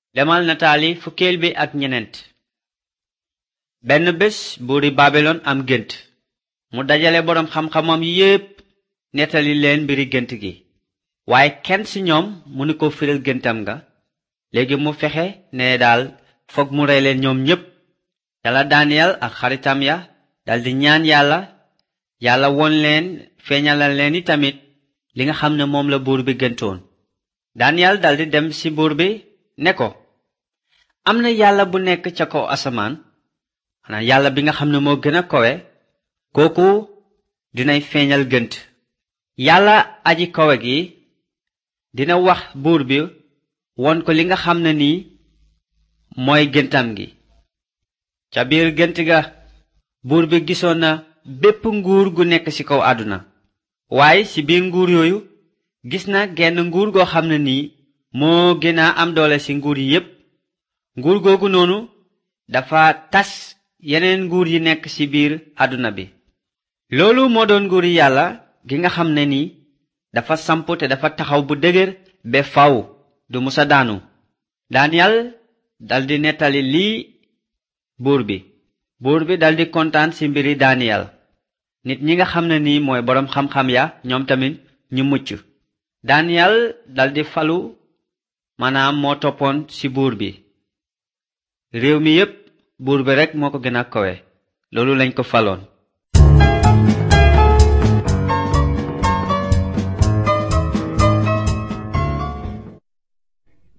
demal nataali fukkeel bi ak ñeneent benn bés buuri babilon am gént mu dajale boroom xam-xamam yépp nettali leen mbiri gént gi waaye kenn ci ñoom mënu ko firil géntam nga léegi mu fexe ne daal foog mu rey leen ñoom ñépp yàlla daniyel ak xaritam ya daldi ñaan yàlla yàlla won leen feeñalal leen i tamit li nga xam ne moom la buur bi gëntoon daniyel daldi dem ci buur bi ne ko am na yàlla bu nekk ca kaw asamaan xanaa yàlla bi nga xam ne moo gën a kowe kooku dinay feeñal gënt yàlla aji kowe gi dina wax buur bi won ko li nga xam ne nii mooy gëntam gi ca biir gënt ga buur bi gisoon na bépp nguur gu nekk ci kaw àdduna waaye ci biir nguur yooyu gis na genn nguur goo xam ne nii moo gën a am doole ci nguur yi yépp nguur googu noonu dafa tas yeneen nguur yi nekk ci biir àdduna bi loolu moo doon nguuri yàlla gi nga xam ne ni dafa samp te dafa taxaw bu dëgër ba faw du musa daanu daniyal daldi nettali lii buur bi buur bi daldi kontaan ci mbiri daniyal nit ñi nga xam ne ni mooy boroom xam-xam ya ñoom tamit ñu mucc daniyal daldi falu maanaam moo toppoon ci buur bi réew mi yépp buur bi rekk moo ko gën a kowe loolu lañ ko faloon